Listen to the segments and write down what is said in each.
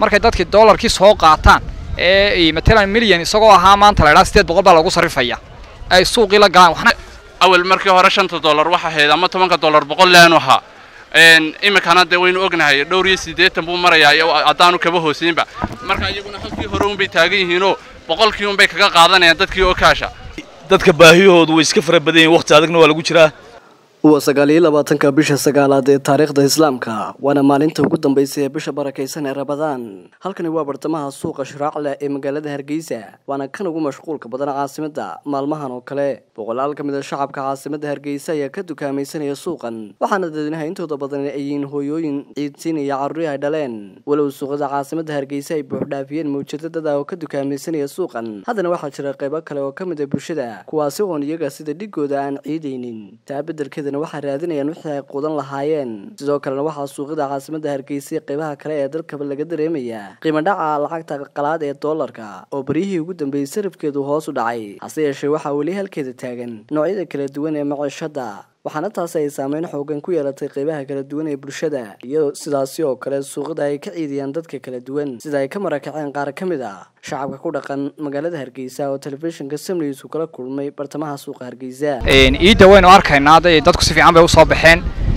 markay dadkii doolarkii soo qaataan ee matalan milyan isagoo ahaa maanta la idhaha sideed boqol baa lagu sarrifaya ay suuqii la galaan waxna awal markii hore shanta dollar waxa ahayd ama tobanka dollar boqol leenu ahaa iminkana dee waynu ognahay dhowr iyo siddeetan buu marayaa haddaanu kaba hooseynba marka iyaguna halkii hore unbay taagan yihiinoo boqolkii unbay kaga qaadanayaan dadkii oo kaasha dadka baahiyahoodu way iska fara badan yihin waqti adagna waa lagu jiraa waa sagaal iyo labaatanka bisha sagaalaad ee taariikhda islaamka waana maalinta ugu dambaysa ee bisha barakaysan ee rabadaan halkani waa bartamaha suuqa shiraacle ee magaalada hargeysa waana kan ugu mashquulka badan caasimada maalmahan oo kale boqolaal ka mid a shacabka caasimada hargeysa ayaa ka dukaamaysanaya suuqan waxaana dadweynaha intooda badan ay yihiin hooyooyin ciidsiinaya carruuri ay dhaleen walow suuqada caasimada hargeysa ay buuxdhaafiyeen mawjadadada oo ka dukaamaysanaya suuqan haddana waxaa jira qaybo kale oo ka mid a bulshada kuwaasi oon iyaga sida dhigooda aan ciidaynin taa beddelkeeda waxaa raadinayaan wixii ay quudan lahaayeen sidoo kalena waxaa suuqyada caasimada hargeysa qeybaha kale ee dalkaba laga dareemayaa qiimo dhaca lacagta qalaad ee doolarka oo baryihii ugu dambeeyey sarifkeedu hoos u dhacay hase yeeshee waxaa weli halkeeda taagan noocyada kala duwan ee maciishada waxaana taasi ay saameyn xoogan ku yeelatay qeybaha kala duwan ee bulshada iyadoo sidaasi oo kale suuqada ay ka ciidiyaan dadka kala duwan sida ay ka marakaceen qaar ka mid a shacabka ku dhaqan magaalada hargeysa oo telefishinka samnigiisu kala kulmay bartamaha suuqa hargeysa ciidda waynu arkaynaa hadda dadku si fiican bay usoo baxeen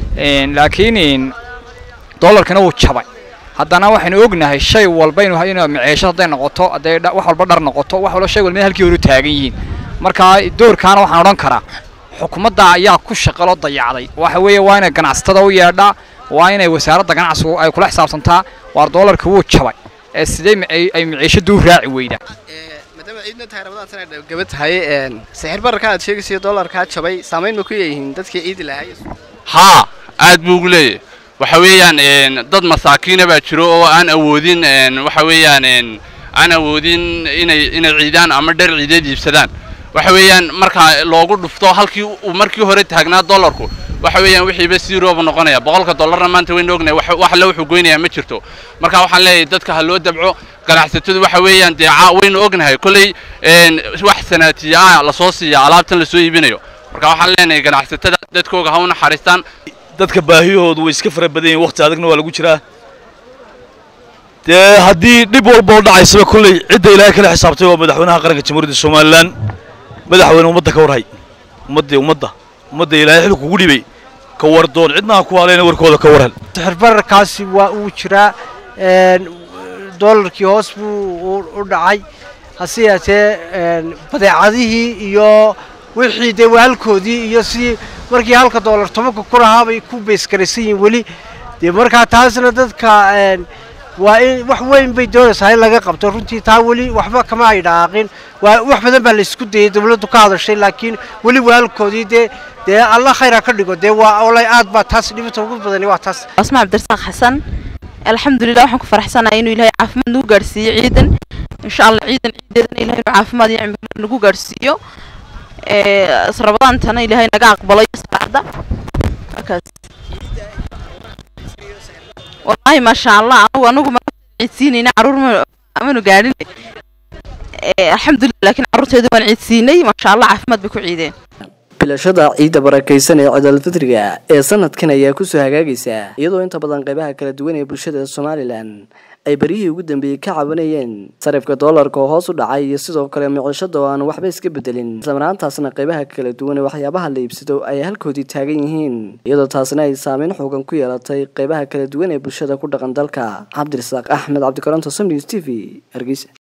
laakiin doolarkina wuu jabay haddana waxaynu ognahay shay walba inu maceesho hadday noqoto hadday wax walba dhar noqoto wax walba shay walba halkii horu taagan yihiin marka doorkaana waxaan odhan karaa xukuumadda ayaa ku shaqaloo dayacday waxa weeye waa inay ganacsatada u yeedhaa waa inay wasaaradda ganacsigu ay kula xisaabtantaa waar doolarka wuu jabay ee sidee ay maciishadu u raaci weydaa maadaama ciidna tahay rabadaan sana gaba tahay sixir bararka aad sheegaysayo doolarkaa jabay saamayn ma ku leeyihiin dadkii ciidi lahay haa aad buu ugu leeyahy waxa weeyaan dad masaakiina baa jiro oo aan awoodin waxa weeyaan aan awoodin inay inay ciidaan ama dher ciideed iibsadaan waxa weeyaan marka loogu dhufto halkii uu markii hore taagnaa dollarku waxa weeyaan wixiiba zerooba noqonaya boqolka dollarna maanta waynu ognahay wax alle wuxuu goynayaa ma jirto marka waxaan leeyahay dadka ha loo dabco ganacsatadu waxa weeyaan dee waynu ognahay kolley wax sanaatiya ah lasoo siiya alaabtan lasoo iibinayo marka waxaan leenahay ganacsatada dadkooga ha u naxariistaan dadka baahiyahoodu way iska fara badan yihin waqti adagna waa lagu jiraa dee haddii dhib walba oo dhacaysaba kolley cidda ilaahay kala xisaabtay waa madaxweynaha qaranka jamhuuriyadda somalilan madaxweyne ummadda ka warhay ummadda ummadda ummadda ilaahay xil kugu dhibay ka war doon cidna ha ku haleena warkooda ka warhel sixir bararkaasi waa uu jiraa doolarkii hoos buu u dhacay hase yeatee badeecadihii iyo wixii dee waalkoodii iyo sidii markii halka doolar tobanka ku lahaabay ku beysgaraysan yihiin weli dee markaa taasna dadka waa in wax weyn bay doonaysaa in laga qabto runtii taa weli waxba kama ay dhaaqin waa wax badan baa la isku dayay dawladdu ka hadashay laakiin weli waalkoodii dee dee alla khayra ka dhigo dee waa olay aad baa taas dhibata ugu badani waa taas asmaa cabdirasaaq xasan alxamdulilah waxaan ku faraxsanahay inuu ilaahay caafimaad nagu gaarsiiyo ciidan insha allah ciidan ciideedana ilahay inuu caafimaad iyo cimri nagu gaarsiiyo rabadaantana ilaahay naga aqbalo iyo salaada markaas wallaahi maasha allah anagu anagu ma ciidsiinayna caruur ma amanu gaadhin alxamdulilah laakiin carruurteedu waan ciidsiinay maasha allah caafimaad bay ku ciideen bilashada ciidda barakaysan ee ciidalfitriga ee sanadkan ayaa kusoo hagaagaysa iyadoo inta badan qeybaha kala duwan ee bulshada somalilan ay beryihii ugu dambeeyey ka cabanayeen sarifka doolarka oo hoos u dhacay iyo sidoo kale miciishada oo aan waxba iska bedelin islamaraantaasna qeybaha kala duwan ee waxyaabaha la iibsado ay halkoodii taagan yihiin iyadoo taasna ay saameyn xoogan ku yeelatay qeybaha kala duwan ee bulshada ku dhaqan dalka cabdirasaaq axmed cabdikaranto samnews t v hargeysa